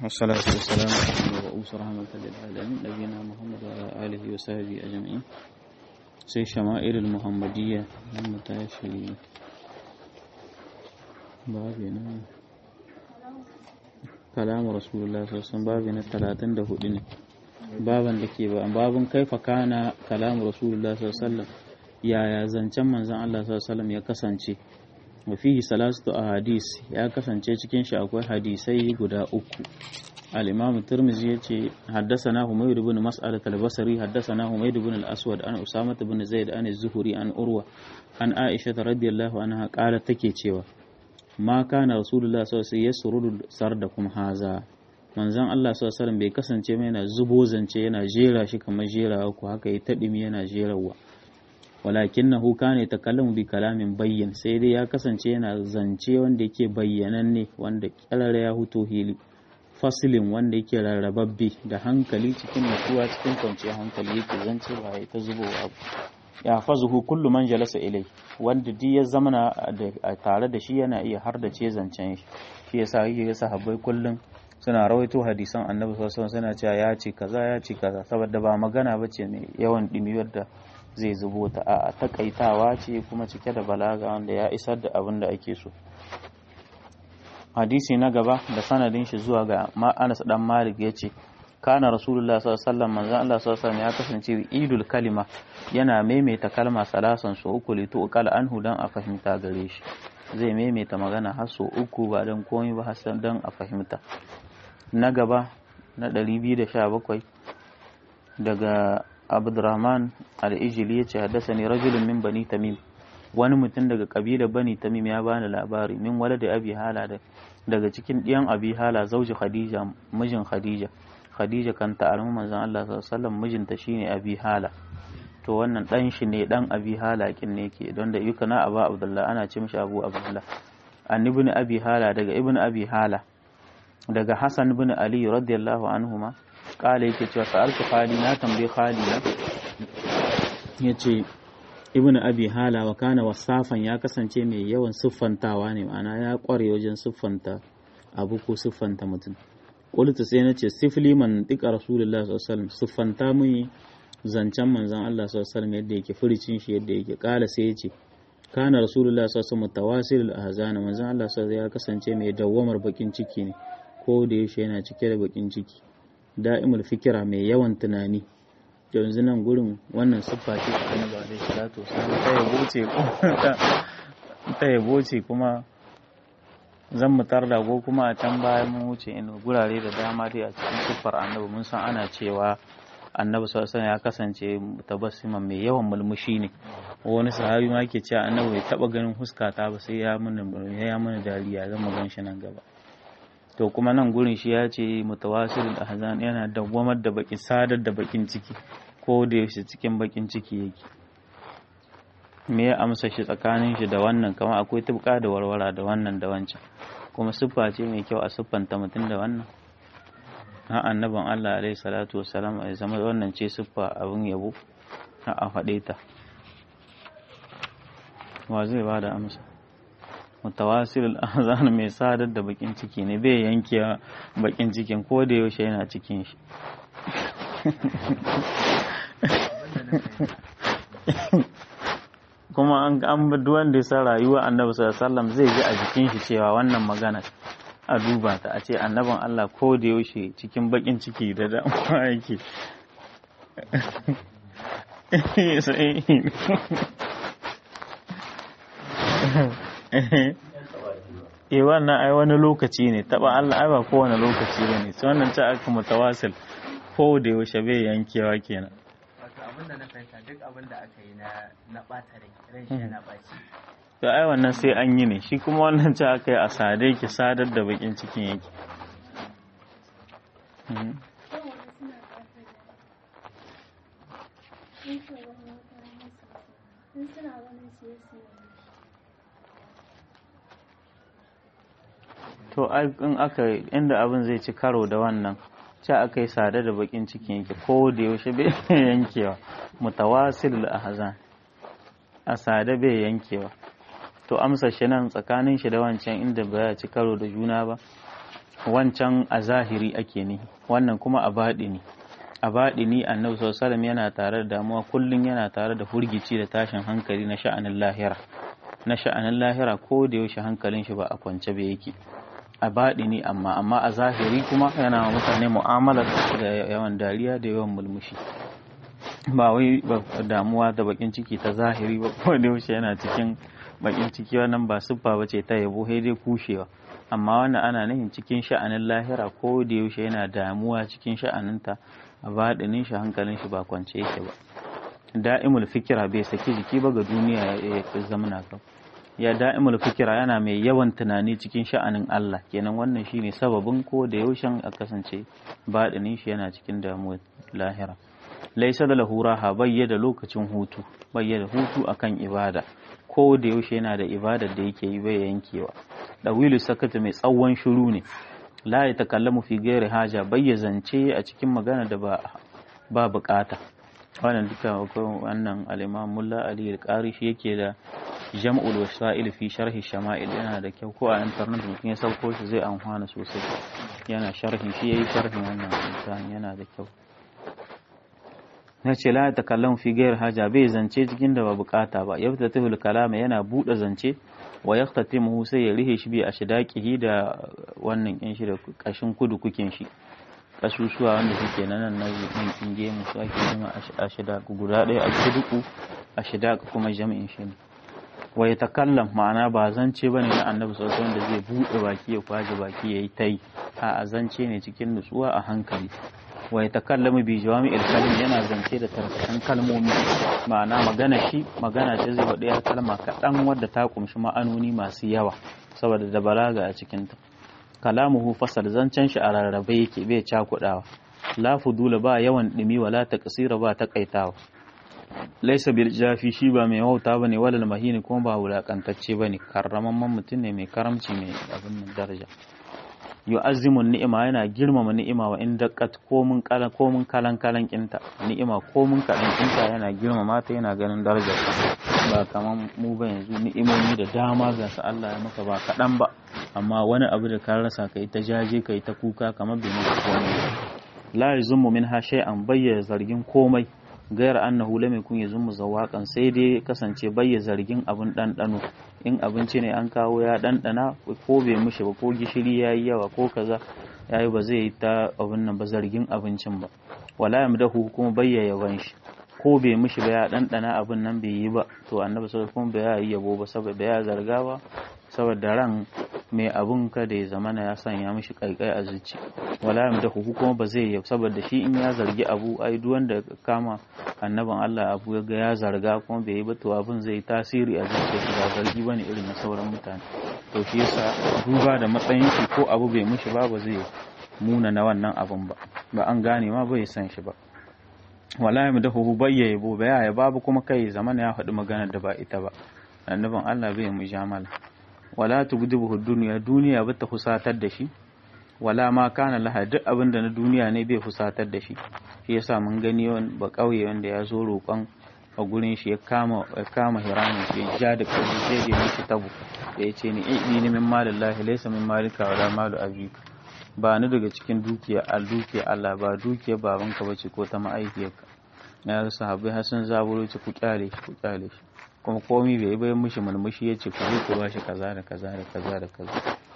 والصلاة والسلام على المبعوث رحمة للعالمين نبينا محمد وعلى آله وصحبه أجمعين sai shama'ir muhammadiyya nan mu tashi babi na kalamu rasulullah sassan babi na talatin da hudu ne baban da ke ba babin kaifa kana kalamu rasulullah sallallahu yaya zancen manzon Allah sallallahu ya kasance wa fihi salatu ahadis ya kasance cikin shi akwai hadisai guda uku الإمام الترمذي يتي حدثنا حميد بن مسعدة البصري حدثنا حميد بن الأسود عن أسامة بن زيد عن الزهري عن أروى عن عائشة رضي الله عنها قالت تكي cewa ما كان رسول الله صلى الله عليه وسلم يسرد سردكم هذا manzon Allah sallallahu alaihi bai kasance mai yana zubo zance yana jera shi kamar jerawa ko haka ya taɗimi yana jerawa walakinahu kana yatakallamu bi kalamin bayyin sai dai ya kasance yana zance wanda yake bayyananne wanda kyarara ya huto hili fasilin wanda yake rarrababbe da hankali cikin nutsuwa cikin kwanciyar hankali yake zance ba ya ta zubowa abu ya fazuhu kullu man jalasa ilai wanda duk ya zamana a tare da shi yana iya har da ce zancen shi shi yasa yake ga sahabbai kullum suna rawaito hadisan annabi sallallahu alaihi suna cewa ya ce kaza ya ce kaza saboda ba magana bace mai yawan dimi da zai zubo ta a takaitawa ce kuma cike da balaga wanda ya isar da abin da ake so hadisi na gaba da sanadin shi zuwa ga Anas dan Malik yace kana rasulullah sallallahu alaihi wasallam manzon Allah sallallahu alaihi ya kasance idul kalima yana maimaita kalma salasan su uku litu qal anhu dan a fahimta gare shi zai maimaita magana har so uku ba dan komai ba hasan dan a fahimta na gaba na 217 daga Abdurrahman al-Ijli yace haddathani rajulun min bani Tamim wani mutum daga kabilar bani tamim ya bani labari min wala da abi hala daga cikin ɗiyan abi hala zauji khadija mijin khadija khadija kan ta armi manzon Allah sallallahu alaihi wasallam mijinta shine abi hala to wannan dan shi ne dan abi hala kin ne ke don da yukana aba abdullah ana ce mishi abu abdullah an ibn abi hala daga ibn abi hala daga hasan ibn ali radiyallahu anhuma kala yake cewa sa'altu khali na tambaye khali na yace ibn abi hala wa kana wasafan ya kasance mai yawan siffantawa ne ma'ana ya kware wajen siffanta abu ko siffanta mutum qultu sai nace sifli man dika rasulullahi sallallahu alaihi wasallam siffanta mun zancen manzon Allah sallallahu alaihi wasallam yadda yake furicin shi yadda yake kala sai yace kana rasulullahi sallallahu alaihi wasallam tawasil ahzan manzon Allah sallallahu ya kasance mai dawwamar bakin ciki ne ko da yaushe yana cike da bakin ciki da'imul fikira mai yawan tunani yanzu nan gurin wannan siffa ce ta annabi alaihi salatu wasallam ta yabo ce ta yabo ce kuma zan mu tarda ko kuma a can baya mun wuce in gurare da dama dai a cikin siffar annabi mun san ana cewa annabi sallallahu alaihi ya kasance tabassima mai yawan mulmushi ne wani sahabi ma ke cewa annabi bai taba ganin huskata ba sai ya mana ya mana dariya zan mu gan shi nan gaba to kuma nan gurin shi ya ce mutawasilul ahzan yana dawwamar da bakin sadar da bakin ciki ko da yaushe cikin bakin ciki yake me ya amsa shi tsakanin shi da wannan kamar akwai tubka da warwara da wannan da wancan kuma siffa ce mai kyau a siffanta mutum da wannan ha annaban Allah alaihi salatu wassalam ya zama wannan ce siffa abin yabo ha a faɗe ta wa zai ba da amsa mutawasil azan mai sadar da bakin ciki ne bai yanke bakin cikin ko da yaushe yana cikin shi kuma an an duk wanda ya san rayuwa annabi sallallahu zai ji a jikin shi cewa wannan magana a duba ta a ce annabin Allah ko da yaushe cikin bakin ciki da damuwa yake eh wannan ai wani lokaci ne taba Allah ai ba kowane lokaci bane sai wannan ta aka mutawasil ko da yaushe bai yankewa kenan wato abin da na fahimta duk abin da aka yi na na bata rai ran shi yana baci to ai wannan sai an yi ne shi kuma wannan ta aka yi a sade ki sadar da bakin cikin yake to in aka inda abin zai ci karo da wannan ce aka yi sada da bakin cikin yake ko da yaushe bai yankewa mutawasil ahzan a sada bai yankewa to amsa shi nan tsakanin shi da wancan inda ba ya ci karo da juna ba wancan a zahiri ake ne wannan kuma a baɗini a baɗini annabi sallallahu yana tare da damuwa kullum yana tare da hurgici da tashin hankali na sha'anin lahira na sha'anin lahira ko da yaushe hankalin shi ba a kwance ba yake a baɗini amma amma a zahiri kuma yana wa mutane mu'amalar da yawan dariya da yawan mulmushi ba wai damuwa da bakin ciki ta zahiri ba ko da yaushe yana cikin bakin ciki wannan ba siffa bace ta yabo sai dai kushewa amma wannan ana nufin cikin sha'anin lahira ko da yaushe yana damuwa cikin sha'aninta a baɗinin shi hankalin shi ba kwance yake ba da'imul fikira bai saki jiki ba ga duniya ya zamana kan ya da'imul fikira yana mai yawan tunani cikin sha'anin Allah kenan wannan shine sababin ko da yaushen a kasance baɗinin shi yana cikin damuwar lahira laisa da lahura ha bayyada lokacin hutu bayyada hutu akan ibada ko da yaushe yana da ibadar da yake yi bai yankewa dawilu sakata mai tsawon shiru ne la ya takallamu fi gairi haja bayya zance a cikin magana da ba ba bukata wannan duka wannan al-imam mulla ali al-qari shi yake da jam'ul wasa'il fi sharhi shama'il yana da kyau ko a internet mutum ya sauko shi zai amfana sosai yana sharhin shi yayi sharhin wannan yana da kyau na ce la ta kallon fi gayar haja bai zance cikin da ba bukata ba yabta tahul kalama yana bude zance wa yahtatimu sai ya rihe shi bi a shidaqihi da wannan kin shi da kashin kudu kukin shi kasusuwa wanda suke nan nan nan kinge mu su ake jima a shidaq guda ɗaya a shiduku a shidaq kuma jami'in shi ne wa ya takallam ma'ana ba zance bane na annabi sallallahu alaihi wanda zai bude baki ya kwaje baki yayi tai a zance ne cikin nutsuwa a hankali wa ya takallamu bi jawami'il kalim yana zance da tarkacen kalmomi ma'ana magana shi magana ce zai faɗi kalma kaɗan wadda ta kumshi ma'anoni masu yawa saboda da balaga a cikinta kalamuhu fasal zancen shi a rarrabe yake bai cakuɗawa la fudula ba yawan ɗumi wala ta kasira ba ta kaitawa laisa bil jafi shi ba mai wauta bane walal mahini kuma ba wulakantacce bane karramamman mutum ne mai karamci mai abin daraja yu'azzimun ni'ima yana girmama ni'ima wa in daqqat komun kalan komun kalan kalan kinta ni'ima komun kalan kinta yana girmama ta yana ganin darajar ba kaman mu ba yanzu ni'imomi da dama ga su Allah ya maka ba kadan ba amma wani abu da ka rasa kai ta jaje kai ta kuka kamar bai maka komai la yazummu minha shay'an bayyana zargin komai gayar annahu lam yakun yazummu zawaqan sai dai kasance bayya zargin abun dandano in abinci ne an kawo ya dandana ko bai mishi ba ko gishiri yayi yawa ko kaza yayi ba zai yi ta abun nan ba zargin abincin ba wala yamdahu kuma bayya yaban shi ko bai mishi ba ya dandana abun nan bai yi ba to annabi sallallahu alaihi wasallam bai yi yabo ba saboda ya zarga ba saboda ran mai abun ka da ya zamana ya sanya mishi kaikai a zuci wala yamda hu kuma ba zai yi saboda shi in ya zargi abu ai duk wanda kama annaban Allah abu ya ga ya zarga kuma bai yi ba to abun zai tasiri a zuciyarsa ba zargi bane irin na sauran mutane to shi yasa duba da matsayin shi ko abu bai mishi ba ba zai muna na wannan abun ba ba an gane ma bai san shi ba wala yamda hu bayya yabo ba ya babu kuma kai zamana ya faɗi maganar da ba ita ba annaban Allah bai mujamala wala tugdibuhu duniya duniya bata fusatar da shi wala ma kana laha duk abin da na duniya ne bai fusatar da shi shi yasa mun gani wani ba kauye wanda ya zo roƙon a gurin shi ya kama ya kama hiramin shi ya ja da kaji sai da mishi tabu da ya ce ni ni min malillahi laysa min malika wala malu abika ba ni daga cikin dukiya al dukiya Allah ba dukiya babanka bace ko ta ma'aikiyarka ya sahabbai har sun zaburo ci ku kyale shi ku kyale shi kuma komi bai bayan mishi mulmushi ya ce ku zo ku bashi kaza da kaza da kaza da kaza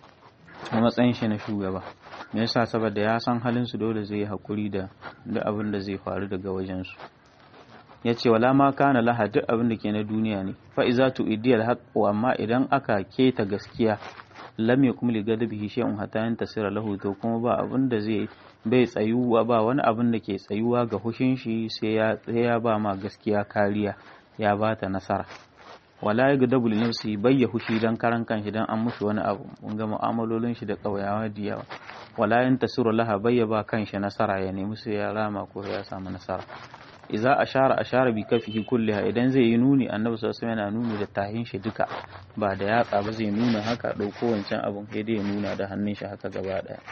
a matsayin shi na shugaba me yasa saboda ya san halin su dole zai hakuri da duk abin da zai faru daga wajen su ya ce wala ma kana laha duk abin da ke na duniya ne fa iza tu idiyal haqqu amma idan aka keta gaskiya lam yakum li gadabihi shay'un hatta yantasira lahu to kuma ba abin da zai bai tsayuwa ba wani abin da ke tsayuwa ga hushin shi sai ya ya ba ma gaskiya kariya ya ba ta nasara wala ya gadabu li nafsi bayya hushi dan karan kanshi dan an mushi wani abu mun ga mu'amalolin shi da kauyawa da yawa wala yan tasiru laha bayya ba kanshi nasara ya nemi sai ya rama ko ya samu nasara idza ashara ashara bi kafihi kulliha idan zai yi nuni annabi sallallahu alaihi yana nuni da tahin shi duka ba da yatsa ba zai nuna haka dauko wancan abun sai dai ya nuna da hannun shi haka gaba daya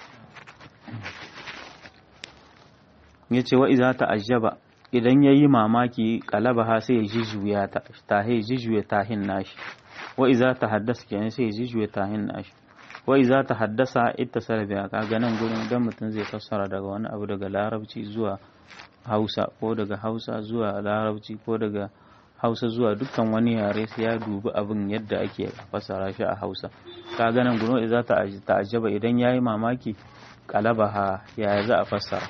yace wa idza ta'ajjaba idan ya yi mamaki ha sai ya jijuya ta tahe jijuya tahin nashi wa iza ta haddasa kenan sai ya jijuya tahin nashi wai za ta haddasa ita biya kaga nan gurin idan mutum zai fassara daga wani abu daga larabci zuwa hausa ko daga hausa zuwa larabci ko daga hausa zuwa dukkan wani yare sai ya dubi abin yadda ake fassara shi a hausa kaga nan gurin za ta ta'ajjaba idan yayi mamaki kalabaha yaya za a fassara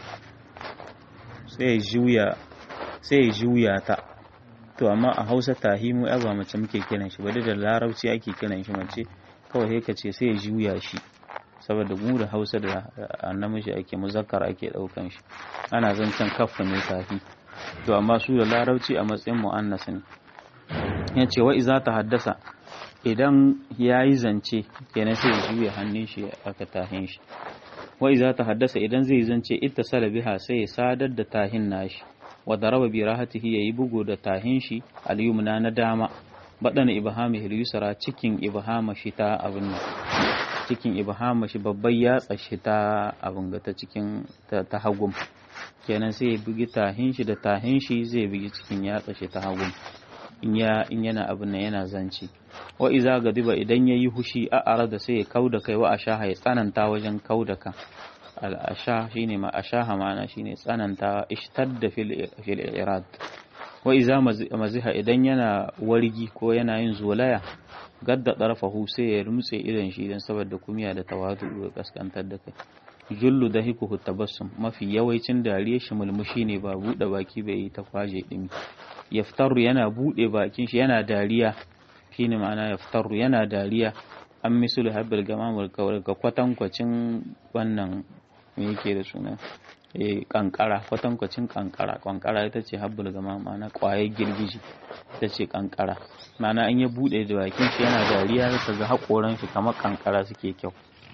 sai juya sai juya ta to amma a hausa tahimu ya ba mace muke kiran shi ba da larabci ake kiran shi mace kawai sai ka ce sai ya juya shi saboda mu da hausa da namiji ake muzakkar ake daukan shi ana zancen kaffa ne tafi to amma su da larabci a matsayin mu'annas ne ya ce wa iza ta haddasa idan ya yi zance kenan sai ya juya hannun shi aka tahin shi wa iza ta haddasa idan zai zance ita salabiha sai ya sadar da tahin nashi wa daraba bi rahatihi yayi bugu da tahin shi al-yumna na dama badana ibhami al-yusra cikin ibhama shi ta abin nan cikin ibhama shi babban yatsa shi ta abin ga ta cikin ta hagum kenan sai ya bugi tahin shi da tahin shi zai bugi cikin yatsa shi ta hagum in ya in yana abin nan yana zanci wa iza gadiba idan yayi hushi a arada sai ya kauda kai wa ashaha ya tsananta wajen kauda kan al'asha shine ma ashaha ma'ana shine tsananta ishtadda fil fil irad wa iza maziha idan yana wargi ko yana yin zolaya gadda darfahu sai ya rumtse idan shi dan saboda kumiya da tawadu da kaskantar da kai jullu da hikuhu tabassum mafi yawancin dariya shi mulmushi ne ba bude baki bai yi ta kwaje dimi yaftaru yana bude bakin shi yana dariya shine ma'ana yaftaru yana dariya an misul habbil gamamul kawar ga kwatankwacin wannan me yake da suna eh kankara kwatankwacin kankara kankara ita ce habbul gama ma'ana kwayar girgiji ita ce kankara ma'ana an ya bude da bakin shi yana dariya ka ga hakoran shi kamar kankara suke kyau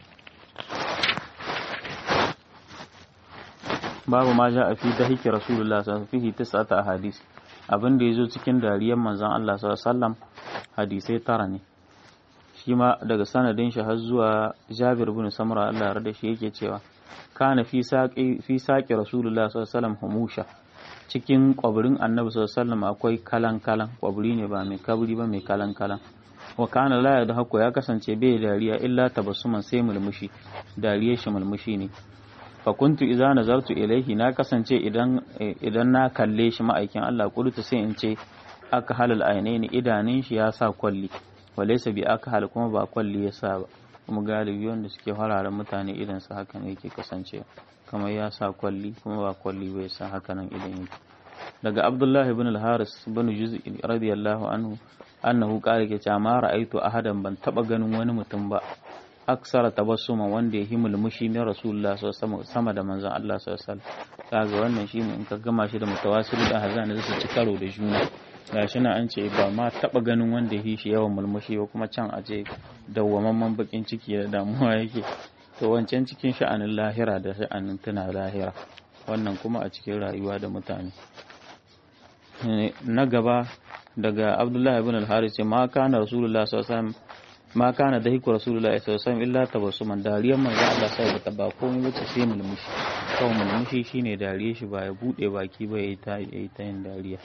babu ma ja a fi dahiki rasulullah sallallahu alaihi wasallam tis'ata ahadis abin da yazo cikin dariyar manzon Allah sallallahu alaihi wasallam hadisai tara ne shi ma daga sanadin shi har zuwa Jabir bin Samra Allah ya rada shi yake cewa kana fi saƙi fi saƙi rasulullah sallallahu humusha cikin kwabirin annabi sallallahu akwai kalan kalan kwabiri ne ba mai kabri ba mai kalan kalan wa kana la da hako ya kasance bai dariya illa tabassuman sai mulmushi dariyar shi mulmushi ne fa kuntu idza nazartu ilaihi na kasance idan idan na kalle shi ma'aikin Allah kuduta sai in ce aka halal ainaini idanun shi ya sa kwalli walaysa bi aka hal kuma ba kwalli ya sa ba kuma galibi wanda suke fararen mutane idan su haka ne yake kasance kamar ya sa kwalli kuma ba kwalli bai sa haka nan idan yake daga abdullahi ibn al-haris ibn juz'i radiyallahu anhu annahu qala ke cewa ma ra'aitu ahadan ban taba ganin wani mutum ba aksara tabassuma wanda ya mulmushi na rasulullah sallallahu sama da manzon Allah sallallahu alaihi wasallam kaga wannan shine in ka gama shi da mutawassil da hazan da su ci karo da juna gashi na an ce ba ma taba ganin wanda yi shi yawan mulmushi ba kuma can a ce dawwamamman bakin ciki da damuwa yake to wancan cikin sha'anin lahira da sha'anin tuna lahira wannan kuma a cikin rayuwa da mutane na gaba daga abdullahi ibn al-haris ce ma kana rasulullah sallallahu alaihi wasallam ma kana dahiku rasulullah sallallahu alaihi wasallam illa tabassuman dariyar manzo Allah sai bata ba komai bace sai mulmushi kawai mulmushi shine dariyar shi ba ya bude baki ba yayi ta yayi ta yin dariya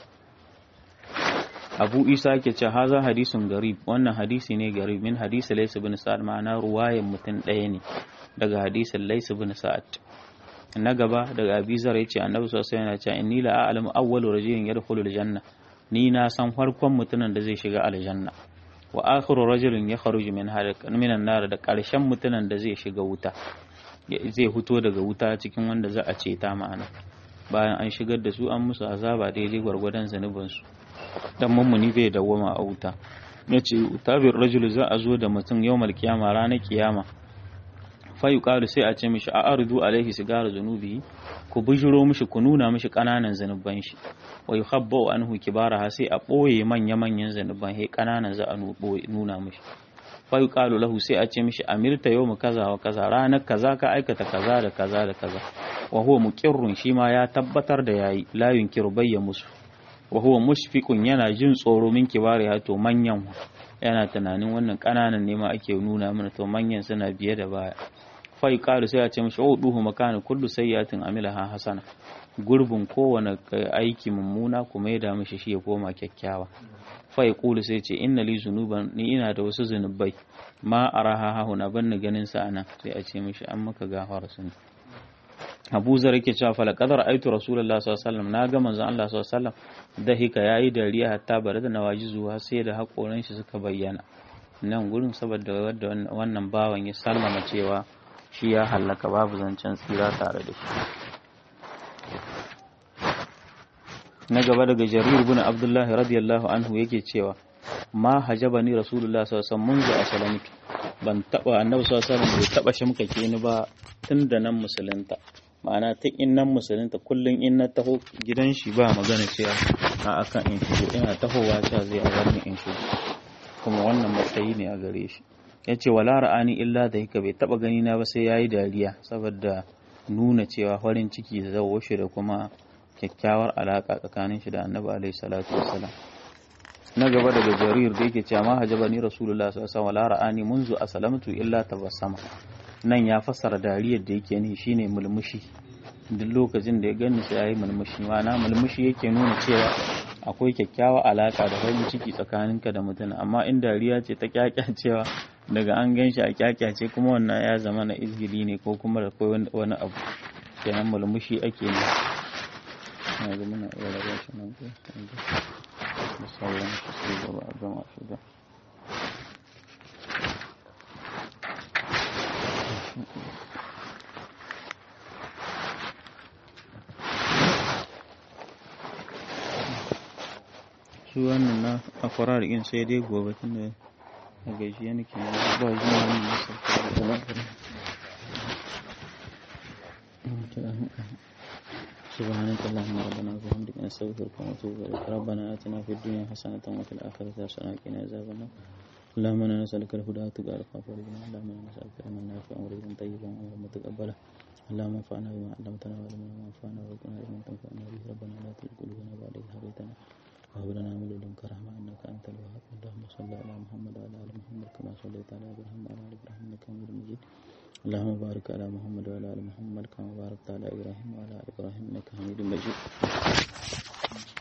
Abu Isa ke ce haza hadisun garib wannan hadisi ne garib min hadisi Laysa bin Sa'ad ma'ana ruwayan mutum ɗaya ne daga hadisin Laysa bin Sa'ad na gaba daga Abi Zar yace Annabi sallallahu alaihi wasallam yana cewa inni la a'lamu awwalu rajulin yadkhulul janna ni na san farkon mutumin da zai shiga aljanna wa akhiru rajulin yakhruju min minan nar da karshen mutumin da zai shiga wuta zai fito daga wuta cikin wanda za a ceta ma'ana bayan an shigar da su an musu azaba daidai gwargwadon zanubansu dan mummuni bai dawwama a wuta yace tabir rajulu za a zo da mutum yawmal kiyama ranar kiyama fa yuqalu sai a ce mishi a ardu alaihi sigara zunubi ku bujuro mishi ku nuna mishi kananan zanuban shi wa yuhabbu anhu kibaraha sai a boye manya manyan zanuban he kananan za a nuna mishi fa yuqalu lahu sai a ce mishi amirta yawma kaza wa kaza ranar kaza ka aikata kaza da kaza da kaza wa huwa muqirrun shi ma ya tabbatar da yayi la yunkiru bayya musu wa huwa mushfiqun yana jin tsoro min kibari ya to manyan yana tunanin wannan kananan ne ma ake nuna mana to manyan suna biye da baya fa yuqalu sai a ce mishi uduhu makana kullu sayyatin amilaha hasana gurbin kowane aiki mummuna kuma ya da mishi shi ya koma kyakkyawa fa ya kulu sai ce inna li zunuban ni ina da wasu zunubai ma araha hahuna ban ni ganin sa ana sai a ce mishi an maka gafara sun Abu Zar yake cewa fa laqad ra'aytu Rasulullah sallallahu alaihi wasallam na ga manzon Allah sallallahu alaihi wasallam da hika yayi dariya hatta bare da nawajizu har sai da hakoran shi suka bayyana nan gurin saboda wadda wannan bawan ya sallama cewa shi ya hallaka babu zancen tsira tare da shi na gaba daga jarir bin abdullahi radiyallahu anhu yake cewa ma hajabani rasulullah sallallahu alaihi wasallam munzu asalamtu ban taba annabi sallallahu alaihi wasallam bai taba shimkake ni ba tun da nan musulunta ma'ana tun in nan musulunta kullum in na taho gidan shi ba magana cewa a akan in shigo ina tahowa cewa zai a in shigo kuma wannan matsayi ne a gare shi ya ce wala ra'ani illa da hika bai taba gani na ba sai yayi dariya saboda nuna cewa farin ciki da zawo shi da kuma kyakkyawar alaka tsakanin shi da annabi alaihi salatu wassalam na gaba daga jarir da yake cewa ma hajaba ni rasulullah sallallahu alaihi wasallam wala ra'ani munzu aslamtu illa tabassama nan ya fassara dariyar da yake ni shine mulmushi duk lokacin da ya gani sai yayi mulmushi ma'ana mulmushi yake nuna cewa akwai kyakkyawa alaka da farin ciki tsakaninka da mutum amma in dariya ce ta kyakyacewa daga an gan shi a kyakyace kuma wannan ya zama na izgili ne ko kuma da akwai wani abu kenan mulmushi ake ne na ga muna iya rabar shi nan ko da sauran shi sai gaba a gama shi da su wannan na a farar in sai dai gobe tun da a gaji yana ke ba zuwa wani nasa da lafiya سبحانك اللهم ربنا وبحمدك نستغفرك ونتوب اليك ربنا اتنا في الدنيا حسنه وفي الاخره حسنه وقنا عذاب النار اللهم انا نسالك الهدى والتقى والعفاف والغنى اللهم انا نسالك علما نافعا ورزقا طيبا وعملا متقبلا اللهم انفعنا بما علمتنا وعلمنا ما ينفعنا وارزقنا علما تنفعنا به ربنا لا تزغ قلوبنا بعد إذ هديتنا وهب لنا من لدنك رحمة إنك أنت الوهاب اللهم صل على محمد وعلى آل محمد كما صليت على إبراهيم وعلى آل إبراهيم إنك حميد مجيد اللهم بارك على محمد وعلى آل محمد كما باركت على إبراهيم وعلى آل إبراهيم إنك حميد مجيد